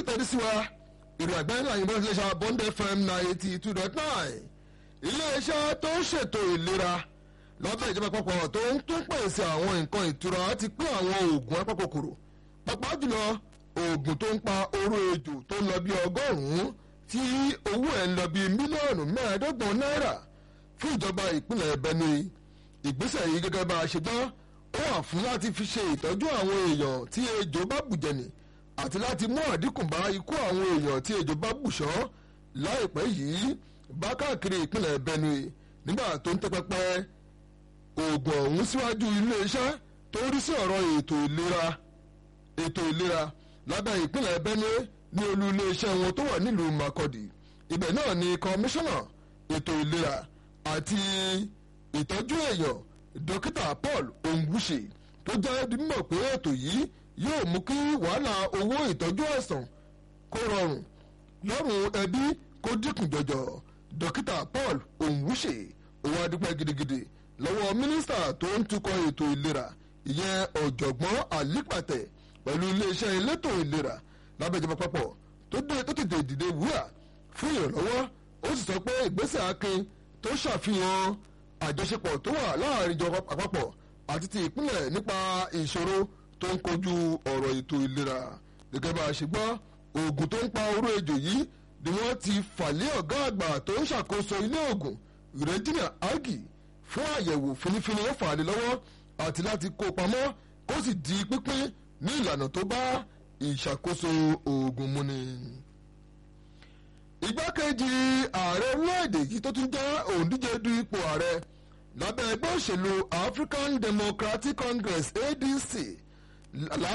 tẹ́lẹ̀ sí wa ìrìn àgbáyé náà yìnbọn iléeṣẹ́ bond fm ninety two dot nine iléeṣẹ́ tó ń ṣètò ìlera lọ́bẹ̀ ìjọba àpapọ̀ tó ń tún pèsè àwọn nǹkan ìtura ti pín àwọn oògùn apakòkòrò pàápàá jùlọ oògùn tó ń pa oró ejò tó ń lọ bí ọgọ́rùn-ún tí owó ẹ̀ ń lọ bí mílíọ̀nù mẹ́ẹ̀ẹ́dọ́gbọ̀n náírà fún ìjọba ìpínlẹ̀ benue ìgbésẹ̀ yìí gẹ́gẹ́ bá a ṣe gbọ́ ó wà fún láti fi ṣe ìtọ́jú àwọn èèyàn tí ejò bá bùjẹ̀nì àti láti mú àdínkù bá ikú àwọn èèyàn tí ejò bá bùṣọ́ láìpẹ́ yìí bá káàkiri ìpínlẹ̀ benue nígbà tó ń tẹ́pẹ́pẹ́ oògùn ọ̀hún síwájú iléeṣẹ́ tó ń rí sí ọ̀rọ̀ ètò ìlera ètò ìlera lábẹ́ ìpínlẹ̀ benue ní olú iléeṣẹ́ wọn tó wà nílùú makurdi ibẹ̀ náà ni kọmíṣánná ètò ìlera àti ìtọ́jú èèyàn dókítà paul ongwuche tó jẹ́ mímọ̀ pé ètò yìí yóò mú kí wàhálà owó ìtọ́jú ẹ̀sán kó rọrùn lọ́rùn ẹbí kó dínkù jọjọ dókítà paul ongwuche òun adúpẹ́ gidigidi lọ́wọ́ mínísítà tó ń tukọ̀ ètò ìlera ìyẹn ọ̀jọ̀gbọ́n àlípàtẹ̀ pẹ̀lú iléeṣẹ́ elétò ìlera lábẹ́jọba papọ̀ tó tètè dìde wúrà fún ìrànlọ́wọ́ ó sì sọ pé ìgbésẹ̀ akin tó ṣàfihàn àjọṣepọ̀ tó wà láàrin ìjọba àpapọ̀ àti ti ìpínlẹ̀ nípa ìṣòro tó ń kojú ọ̀rọ̀ ètò ìlera gẹ́gẹ́ bá a ṣe gbọ́ oògùn tó ń pa oró ejò yìí ni wọ́n ti fàlẹ́ ọ̀gá àgbà tó ń ṣàkóso ilé oògùn regina agi fún àyẹ̀wò finifini ó fà á lé lọ́wọ́ àti láti kó pamọ́ kó sì di pínpín ní ìlànà tó bá ìṣàkóso oògùn mu ni. igbákejì ààrẹ orílẹ̀-èdè yìí tó tún jẹ́ òǹdíje du ipò ààrẹ lábẹ́ ẹgbẹ́ òṣèlú african democratic congress adc